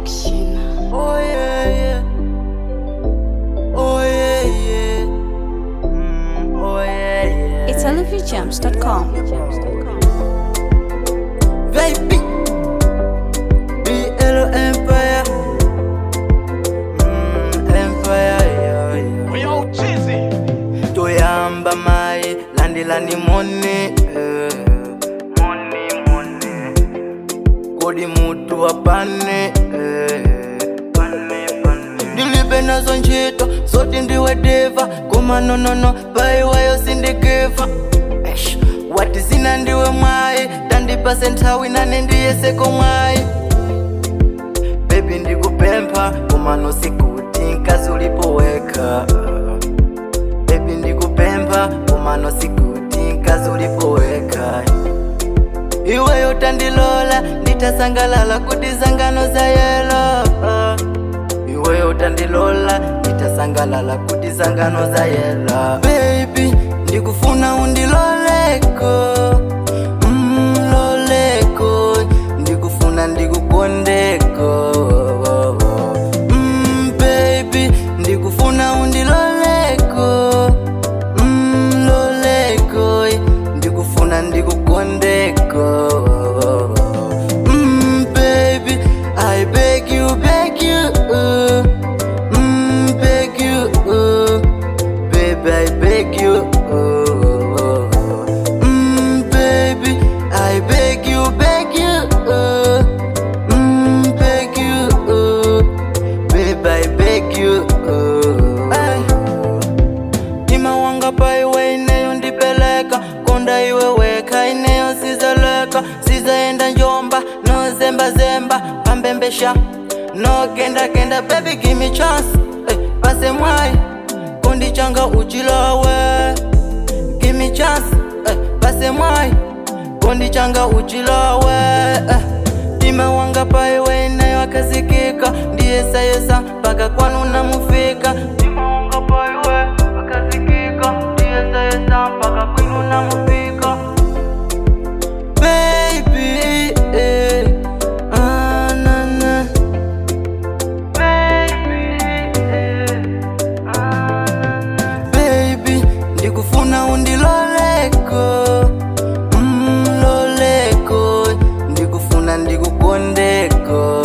Production. Oh yeah, yeah. Oh yeah, yeah. Mm, oh yeah, yeah. It's oliviagems.com. Baby. BL Empire. Mm, Empire, yeah, yeah. Yo, Chizzy. toyamba mai landilani moni eh. moni moni kodi mutu apane eh. pane, pane. ndilibe nazo ntchito zoti ndiwe diva koma nonono paiwayo sindikiva Eish, wati zina ndiwe mwayi tandipase nthawi nane ndiyeseko mwayi bebi ndikupempha koma nosikuti nkazi ulipoweka bebi ndikupempha umano sikuti nkazi ulipoweka iweyo tandilola nditasangalala kuti zangano za yelo iweyo tandilola nditasangalala kuti zangano za yelo bebi ndikufuna undiloleko mm, loleko ndikufuna ndikukondeko mm, baby ndikufuna undiloleko mm, loleko ndikufuna ndikukondeko mm, baby i beg you beg you uh, mm, beg you uh, baby i beg you uh, mm, baby i beg you beg you uh, mm, beg you uh, baby i beg you uh, ay. Ima wanga pa iwe ineyo ndipeleka konda iwe weka ineyo sizeleka sizaenda njomba no zemba zemba pambembesha no genda genda baby give me chance eh, pase mwai kondi changa uchilawe give me chance eh, pase mwai kondi changa uchilawe eh. Tima wanga pa iwe ineyo akazikika ndiyesayesa mpaka kwanu namufika Tima wanga pa iwe akazikika ndiyesayesa mpaka kwinu namufika Baby, eh, ah, na, na. Baby, eh, ah, na, na. Baby, ndikufuna undiloleko mm, loleko ndikufuna ndikukondeko